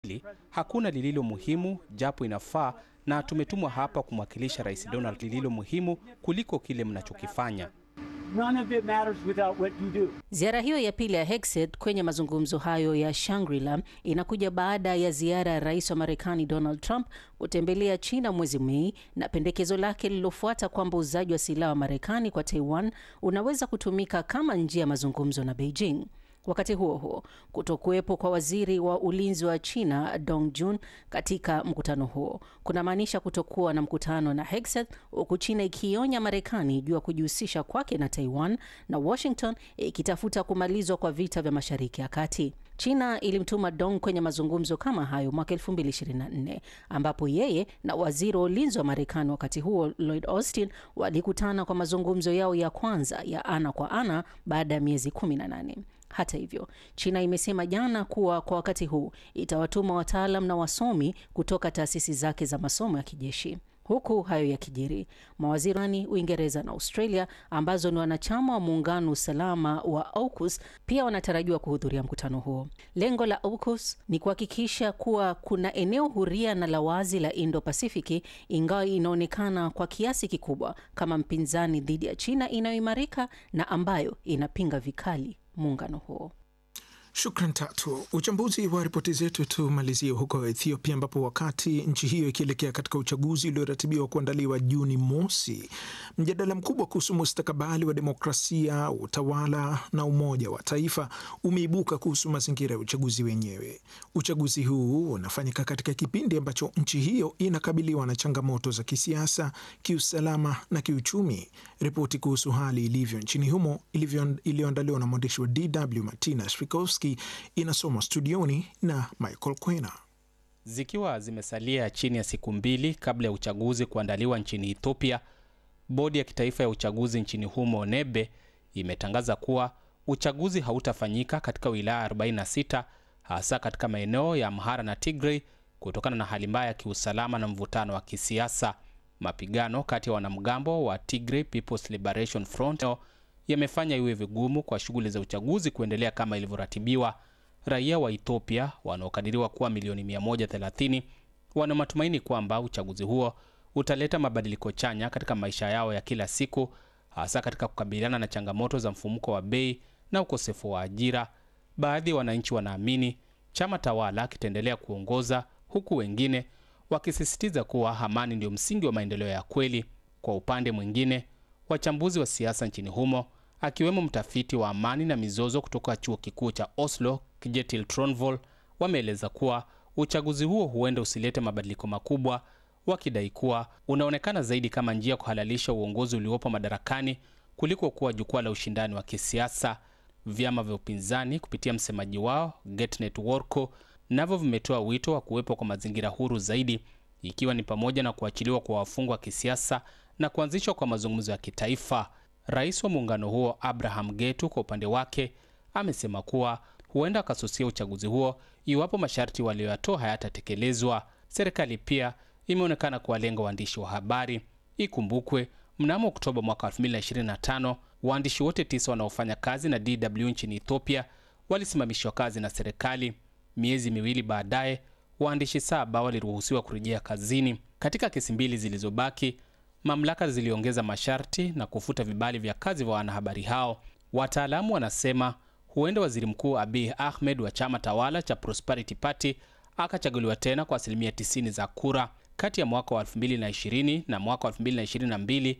Hili hakuna lililo muhimu japo inafaa, na tumetumwa hapa kumwakilisha Rais Donald, lililo muhimu kuliko kile mnachokifanya. None of it matters without what you do. Ziara hiyo ya pili ya Hegseth kwenye mazungumzo hayo ya Shangri-La inakuja baada ya ziara ya rais wa Marekani Donald Trump kutembelea China mwezi Mei na pendekezo lake lililofuata kwamba uuzaji wa silaha wa Marekani kwa Taiwan unaweza kutumika kama njia ya mazungumzo na Beijing. Wakati huo huo, kutokuwepo kwa waziri wa ulinzi wa China Dong Jun katika mkutano huo kunamaanisha kutokuwa na mkutano na Hegseth, huku China ikionya Marekani juu ya kujihusisha kwake na Taiwan na Washington ikitafuta kumalizwa kwa vita vya Mashariki ya Kati. China ilimtuma Dong kwenye mazungumzo kama hayo mwaka 2024 ambapo yeye na waziri wa ulinzi wa Marekani wakati huo Lloyd Austin walikutana kwa mazungumzo yao ya kwanza ya ana kwa ana baada ya miezi 18. Hata hivyo, China imesema jana kuwa kwa wakati huu itawatuma wataalam na wasomi kutoka taasisi zake za masomo ya kijeshi. Huku hayo yakijiri, mawaziri Uingereza na Australia ambazo ni wanachama wa muungano usalama wa AUKUS pia wanatarajiwa kuhudhuria mkutano huo. Lengo la AUKUS ni kuhakikisha kuwa kuna eneo huria na la wazi la Indo-Pasifiki, ingawa inaonekana kwa kiasi kikubwa kama mpinzani dhidi ya China inayoimarika na ambayo inapinga vikali muungano huo. Shukran Tatu. Uchambuzi wa ripoti zetu tumalizie huko Ethiopia, ambapo wakati nchi hiyo ikielekea katika uchaguzi ulioratibiwa kuandaliwa Juni mosi, mjadala mkubwa kuhusu mustakabali wa demokrasia, utawala na umoja wa taifa umeibuka kuhusu mazingira ya uchaguzi wenyewe. Uchaguzi huu unafanyika katika kipindi ambacho nchi hiyo inakabiliwa na changamoto za kisiasa, kiusalama na kiuchumi. Ripoti kuhusu hali ilivyo nchini humo iliyoandaliwa na mwandishi wa DW Martina Srikowski inasomwa studioni na Michael Kwena. Zikiwa zimesalia chini ya siku mbili kabla ya uchaguzi kuandaliwa nchini Ethiopia, bodi ya kitaifa ya uchaguzi nchini humo NEBE imetangaza kuwa uchaguzi hautafanyika katika wilaya 46 hasa katika maeneo ya Amhara na Tigray kutokana na hali mbaya ya kiusalama na mvutano wa kisiasa. Mapigano kati ya wanamgambo wa Tigray People's Liberation Front yamefanya iwe vigumu kwa shughuli za uchaguzi kuendelea kama ilivyoratibiwa. Raia wa Ethiopia wanaokadiriwa kuwa milioni 130 wana matumaini kwamba uchaguzi huo utaleta mabadiliko chanya katika maisha yao ya kila siku, hasa katika kukabiliana na changamoto za mfumuko wa bei na ukosefu wa ajira. Baadhi ya wananchi wanaamini chama tawala kitaendelea kuongoza, huku wengine wakisisitiza kuwa amani ndio msingi wa maendeleo ya kweli. Kwa upande mwingine, wachambuzi wa siasa nchini humo akiwemo mtafiti wa amani na mizozo kutoka chuo kikuu cha Oslo Kjetil Tronvoll wameeleza kuwa uchaguzi huo huenda usilete mabadiliko makubwa, wakidai kuwa unaonekana zaidi kama njia ya kuhalalisha uongozi uliopo madarakani kuliko kuwa jukwaa la ushindani wa kisiasa. Vyama vya upinzani kupitia msemaji wao Getnet Worko navyo vimetoa wito wa kuwepo kwa mazingira huru zaidi, ikiwa ni pamoja na kuachiliwa kwa wafungwa wa kisiasa na kuanzishwa kwa mazungumzo ya kitaifa. Rais wa muungano huo Abraham Getu kwa upande wake amesema kuwa huenda akasusia uchaguzi huo iwapo masharti walioyatoa hayatatekelezwa. Serikali pia imeonekana kuwalenga waandishi wa habari. Ikumbukwe mnamo Oktoba mwaka 2025 waandishi wote tisa wanaofanya kazi na DW nchini Ethiopia walisimamishwa kazi na serikali. Miezi miwili baadaye, waandishi saba waliruhusiwa kurejea kazini. Katika kesi mbili zilizobaki mamlaka ziliongeza masharti na kufuta vibali vya kazi vya wanahabari hao. Wataalamu wanasema huenda waziri mkuu Abiy Ahmed wa chama tawala cha Prosperity Party akachaguliwa tena kwa asilimia 90 za kura. Kati ya mwaka wa 2020 na mwaka wa 2022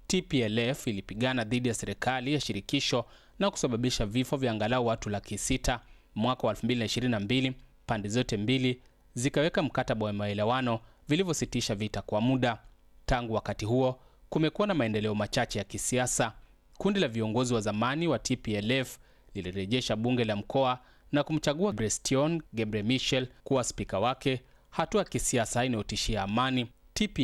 TPLF ilipigana dhidi ya serikali ya shirikisho na kusababisha vifo vya angalau watu laki sita. Mwaka wa 2022 pande zote mbili zikaweka mkataba wa maelewano vilivyositisha vita kwa muda. Tangu wakati huo kumekuwa na maendeleo machache ya kisiasa. Kundi la viongozi wa zamani wa TPLF lilirejesha bunge la mkoa na kumchagua Brestion Gebre Michel kuwa spika wake, hatua ya kisiasa inayotishia amani. TPLF